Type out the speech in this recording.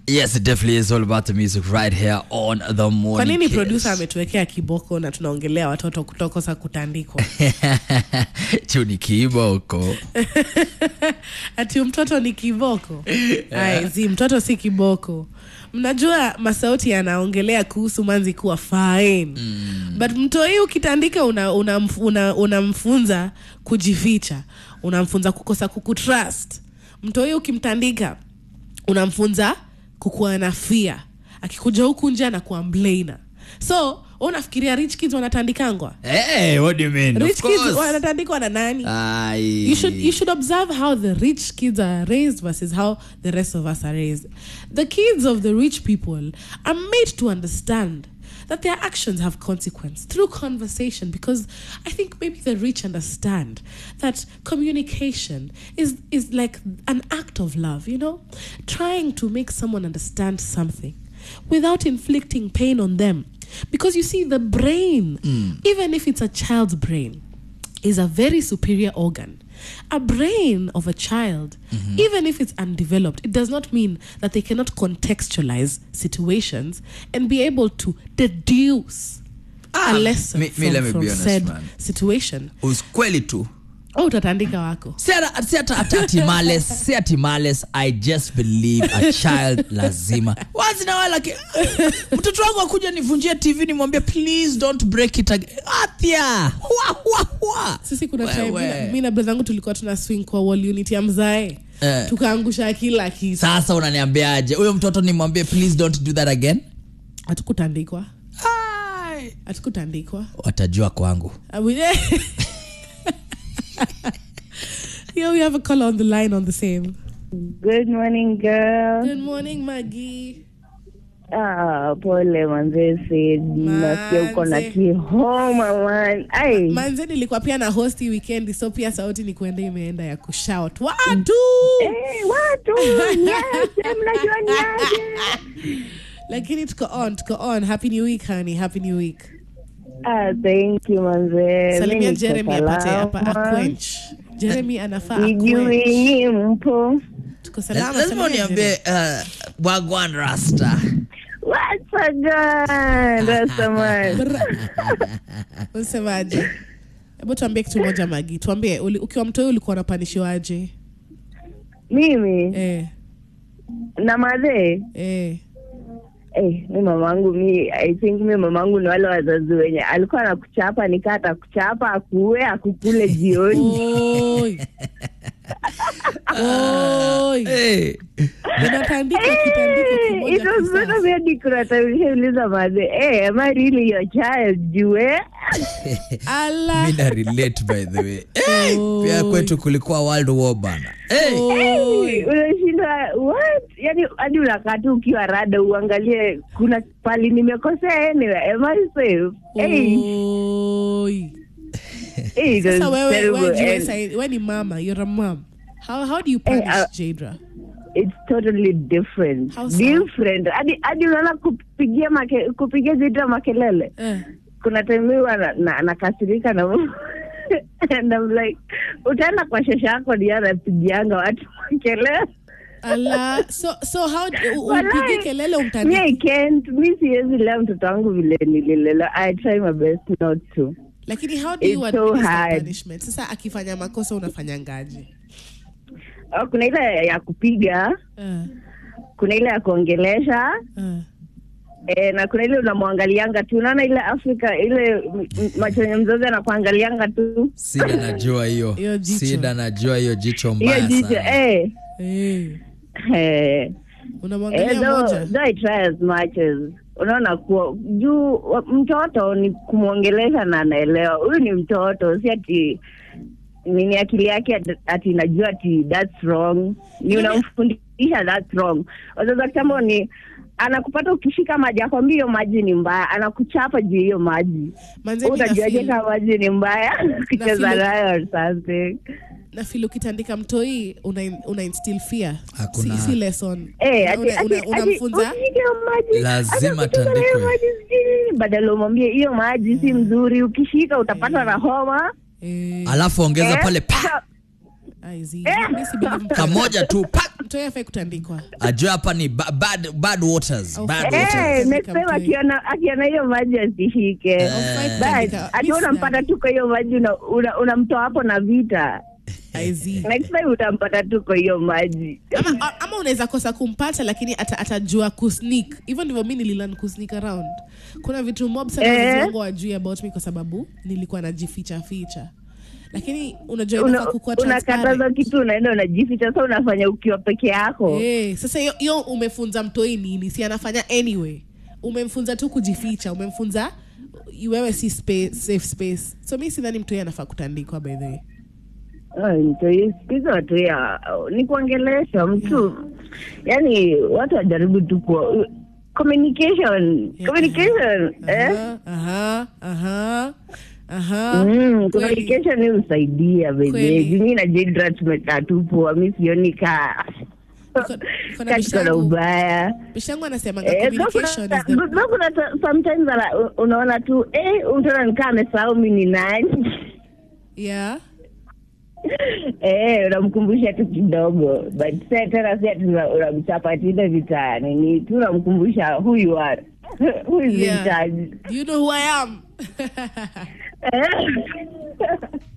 Yes, it definitely is all about the music right here on the kwa morning. nini Kiss. producer ametuwekea kiboko na tunaongelea watoto kutokosa kutandikwa tu ni kiboko ati mtoto ni kiboko Ai, zi mtoto si kiboko mnajua masauti yanaongelea kuhusu manzi kuwa fine mm. but mtoi ukitandika unamfunza una, una, unamfunza kujificha unamfunza kukosa kukutrust mtoi ukimtandika unamfunza kukuwa na fia akikuja huku nje anakuwa mlaina so wewe unafikiria rich kids wanatandikangwa hey, what do you mean? rich of kids course. wanatandikwa na nani Ai. you should you should observe how the rich kids are raised versus how the rest of us are raised. The kids of the rich people are made to understand that their actions have consequence through conversation because I think maybe the rich understand that communication is is like an act of love, you know? Trying to make someone understand something without inflicting pain on them. Because you see the brain, even if it's a child's brain, is a very superior organ. A brain of a child, even if it's undeveloped, it does not mean that they cannot contextualize situations and be able to deduce Ah, a lesson me- me, from, let me from be honest, said man. situation. Ukweli tu Oh, utatandika wako. si ata- si ata- ata- ati males si ati males i just believe a child lazima wazi na wala ki- mtoto wangu akuja nivunjie tv nimwambie please don't break it again athia Hua, hua, hua. sisi kuna time Wewe. mi- mi na brother yangu tulikuwa tuna swing kwa wall unit ya mzae Eh. tukaangusha kila kitu sasa unaniambiaje huyo mtoto nimwambie please don't do that again hatukutandikwa Ai. hatukutandikwa watajua kwangu Uh, we- Here we have a caller on the line on the same. Good morning girl. Good morning, Maggie. Ah, pole manze Sid. Nasikia uko na Manze. kihoma man. Ai. Manze nilikuwa pia na hosti weekend so pia sauti ni kuenda imeenda ya kushout. Watu. Eh, watu niaje, mnajua niaje? Lakini tuko on, tuko on. Happy new week, honey. Happy new week. Ah, thank you manze. Salimia Mimi niko Jeremy apate hapa salama. aquench. Jeremy anafaa Sijui aquench. nyi mpo. Tuko salama. lazima salimia uniambie Jeremy. uh, wagwan rasta What's a gun? Rasta man. Unasemaje? Hebu tuambie kitu moja Magi. Tuambie uli, ukiwa mtoi ulikuwa unapanishiwaje? Mimi Eh, na madhe eh. Eh, mi mamangu mi I think mi mamangu ni wale wazazi wenye alikuwa anakuchapa nikaa atakuchapa akuue akukule jioni. Oi. Oi. hey. Ninatandika kitandiko Eh, kimoja it was kisasa. better very kuna time nishauliza madhe, eh, am I really your child? Jue Ala. mi na relate by the way hey, Oi. pia kwetu kulikuwa world war bana hey. Oi. unashinda what? Yani hadi unakaa tu ukiwa rada uangalie kuna pali nimekosea anyway, am I safe? Eh, Oi. eh, it was Sasa wewe terrible wewe jua and sai- wewe ni mama, you're a mom. How how do you punish uh, Jadra? it's totally different How so? different hadi hadi unaona kupigia make, kupigia zita makelele Eh. kuna time mimi huwa na- na- nakasirika na and I'm like utaenda kwa shesha yako ni anapigianga watu makelele Ala. So so how u- Walai, upige kelele mi umtandike. I can't mi siwezi lea mtoto wangu vile nililela I try my best not to Lakini how do you It's so administer hard. punishment? Sasa akifanya makosa unafanyangaje? Oh, kuna ile ya kupiga Eh. kuna ile ya kuongelesha Eh. E, na kuna ile unamwangalianga tu unaona ile afrika ile m- m- macho yenye mzazi anakuangalianga tu sida najua hiyo Hiyo jicho. sida najua hiyo jicho hiyo mbaya jicho sana eh, Eh. eh, eh, Unamwangalia though- moja. though I try as much as unaona kuwa juu wa- mtoto ni kumwongelesha na anaelewa huyu ni mtoto si ati nini akili yake ati- ati najua ati that's wrong ni unamfundisha that's wrong wazazi wa kitambo ni anakupata ukishika maji akwambia hiyo maji ni mbaya anakuchapa juu hiyo maji Manze mimi utajuaje nafeel- kama maji ni mbaya kucheza feel- nayo or something na feel ukitandika mtoi una, una instill fear Hakuna- si, si lesson Eh, ati- Una- una- ati- unamfunza ati usishike hiyo maji. Lazima Hata kucheza na hiyo atandikwe. maji sijui. badala umwambie hiyo maji si mzuri ukishika utapatwa na homa eh, alafu ongeza Eh, pale pa sasa- I see. Mimi si believe mtu- kamoja tu pak mtu afai kutandikwa ajue hapa ni ba- bad, bad waters Oh, bad eh. waters Eh, next time Kamtoi. akiona akiona hiyo maji asishike Haufai But, kutandika. ati Mimi unampata tu kwa hiyo maji unamtoa una, unamtoa hapo na vita I see. next time utampata tu kwa hiyo maji ama, a- ama unaweza kosa kumpata lakini ata, atajua kusneak hivyo ndivyo mi nililan kusneak around kuna vitu mob sana Eh. wazazi wangu wajui about me kwa sababu nilikuwa najificha ficha lakini unajua Una- inafaa kukuwa unakataza transparent. kitu unaenda unajificha sasa unafanya ukiwa peke yako Eh, sasa hiyo- hiyo umefunza mtoi nini si anafanya anyway umemfunza tu kujificha umemfunza wewe si space, safe space so mi sidhani mtoi anafaa kutandikwa by the way Ai, mtoi, siku hizi watu ya ni kuongelesha mtu yani watu wajaribu tu ku communication Yeah. communication eh? Aha, aha, aha, aha. Mm, Kweli. communication hii husaidia Kweli. bejeji mi na Jidra tumekaa tu poa mi sioni ka Niko- niko na ka tuko na bishangu. ubaya bishangu anasemanga Eh, communication is though the kuna- though kuna ta- sometimes ana- u- unaona tu eh, mtu anakaa amesahau mi ni nani yeah eh, unamkumbusha tu kidogo but sa tena si ati una- unamchapa ati ile vita nini tu unamkumbusha who you are who is in Yeah. charge Do you know who I am? Eh.